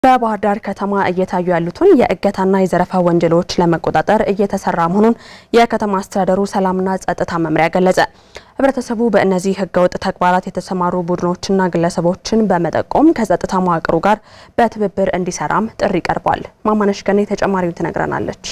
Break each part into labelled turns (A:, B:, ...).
A: በባህር ዳር ከተማ እየታዩ ያሉትን የእገታና የዘረፋ ወንጀሎች ለመቆጣጠር እየተሰራ መሆኑን የከተማ አስተዳደሩ ሰላምና ጸጥታ መምሪያ ገለጸ። ህብረተሰቡ በእነዚህ ህገወጥ ተግባራት የተሰማሩ ቡድኖችና ግለሰቦችን በመጠቆም ከጸጥታ መዋቅሩ ጋር በትብብር እንዲሰራም ጥሪ ቀርቧል። ማማነሽ ገኔ ተጨማሪውን ትነግረናለች።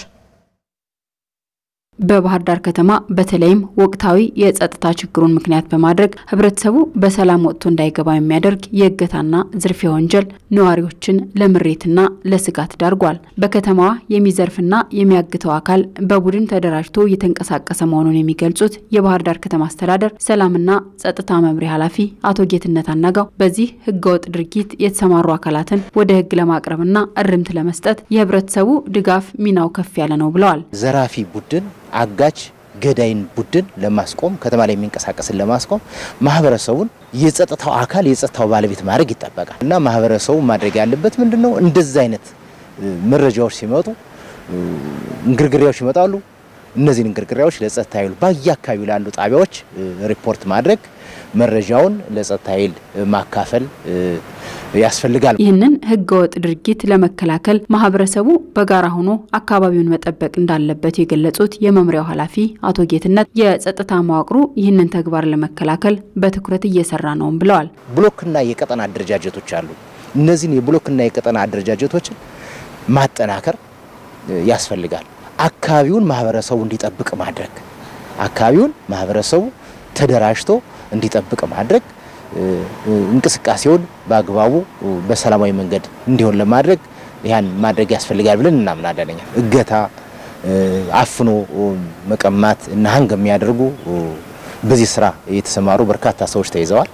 B: በባህር ዳር ከተማ በተለይም ወቅታዊ የጸጥታ ችግሩን ምክንያት በማድረግ ህብረተሰቡ በሰላም ወጥቶ እንዳይገባ የሚያደርግ የእገታና ዝርፊያ ወንጀል ነዋሪዎችን ለምሬትና ለስጋት ዳርጓል። በከተማዋ የሚዘርፍና የሚያግተው አካል በቡድን ተደራጅቶ እየተንቀሳቀሰ መሆኑን የሚገልጹት የባህር ዳር ከተማ አስተዳደር ሰላምና ጸጥታ መምሪያ ኃላፊ አቶ ጌትነት አናጋው በዚህ ህገወጥ ድርጊት የተሰማሩ አካላትን ወደ ህግ ለማቅረብና እርምት ለመስጠት የህብረተሰቡ ድጋፍ ሚናው ከፍ ያለ ነው ብለዋል።
C: ዘራፊ ቡድን አጋች ገዳይን ቡድን ለማስቆም ከተማ ላይ የሚንቀሳቀስን ለማስቆም ማህበረሰቡን የጸጥታው አካል የጸጥታው ባለቤት ማድረግ ይጠበቃል እና ማህበረሰቡ ማድረግ ያለበት ምንድን ነው? እንደዚህ አይነት መረጃዎች ሲመጡ እንግርግሪያዎች ይመጣሉ። እነዚህን እንግርግሪያዎች ለጸጥታ ኃይሉ በየአካባቢው ላሉ ጣቢያዎች ሪፖርት ማድረግ መረጃውን ለጸጥታ ኃይል ማካፈል ያስፈልጋል።
B: ይህንን ህገወጥ ድርጊት ለመከላከል ማህበረሰቡ በጋራ ሆኖ አካባቢውን መጠበቅ እንዳለበት የገለጹት የመምሪያው ኃላፊ አቶ ጌትነት የጸጥታ መዋቅሩ ይህንን ተግባር ለመከላከል በትኩረት እየሰራ ነውም ብለዋል።
C: ብሎክና የቀጠና አደረጃጀቶች አሉ። እነዚህን የብሎክና የቀጠና አደረጃጀቶችን ማጠናከር ያስፈልጋል። አካባቢውን ማህበረሰቡ እንዲጠብቅ ማድረግ አካባቢውን ማህበረሰቡ ተደራጅቶ እንዲጠብቅ ማድረግ እንቅስቃሴውን በአግባቡ በሰላማዊ መንገድ እንዲሆን ለማድረግ ያን ማድረግ ያስፈልጋል ብለን እናምናለን። እኛ እገታ፣ አፍኖ መቀማት እና ሀንግ የሚያደርጉ በዚህ ስራ የተሰማሩ በርካታ ሰዎች ተይዘዋል።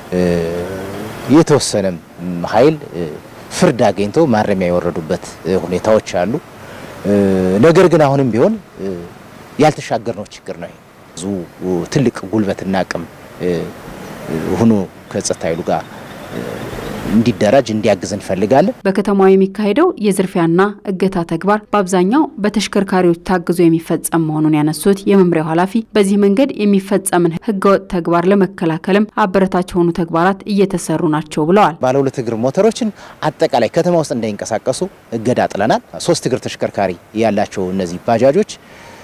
C: የተወሰነም ኃይል ፍርድ አግኝቶ ማረሚያ የወረዱበት ሁኔታዎች አሉ። ነገር ግን አሁንም ቢሆን ያልተሻገርነው ችግር ነው። ብዙ ትልቅ ጉልበትና አቅም ሆኖ ከጸጥታ ኃይሉ ጋር እንዲደራጅ እንዲያግዝ እንፈልጋለን።
B: በከተማዋ የሚካሄደው የዝርፊያና እገታ ተግባር በአብዛኛው በተሽከርካሪዎች ታግዞ የሚፈጸም መሆኑን ያነሱት የመምሪያው ኃላፊ በዚህ መንገድ የሚፈጸምን ህገወጥ ተግባር ለመከላከልም አበረታች የሆኑ ተግባራት እየተሰሩ ናቸው ብለዋል።
C: ባለ ሁለት እግር ሞተሮችን አጠቃላይ ከተማ ውስጥ እንዳይንቀሳቀሱ እገዳ ጥለናል። ሶስት እግር ተሽከርካሪ ያላቸው እነዚህ ባጃጆች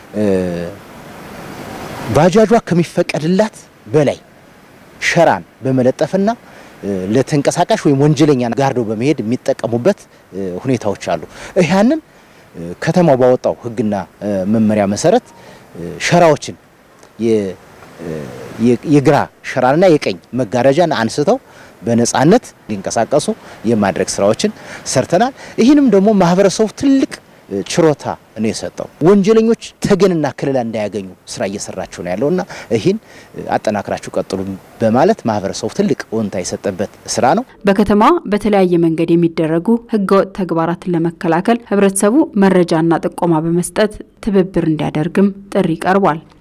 C: ባጃጇ ከሚፈቀድላት በላይ ሸራን በመለጠፍና ለተንቀሳቃሽ ወይም ወንጀለኛ ጋርዶ በመሄድ የሚጠቀሙበት ሁኔታዎች አሉ። ይህንን ከተማው ባወጣው ህግና መመሪያ መሰረት ሸራዎችን የግራ ሸራንና የቀኝ መጋረጃን አንስተው በነፃነት ሊንቀሳቀሱ የማድረግ ስራዎችን ሰርተናል። ይህንም ደግሞ ማህበረሰቡ ትልቅ ችሮታ ነው የሰጠው። ወንጀለኞች ተገንና ከለላ እንዳያገኙ ስራ እየሰራችሁ ነው ያለውና ይህን አጠናክራችሁ ቀጥሉ በማለት ማህበረሰቡ ትልቅ ወንታ የሰጠበት ስራ ነው።
B: በከተማዋ በተለያየ መንገድ የሚደረጉ ህገወጥ ተግባራትን ለመከላከል ህብረተሰቡ መረጃና ጥቆማ በመስጠት ትብብር እንዲያደርግም ጥሪ ቀርቧል።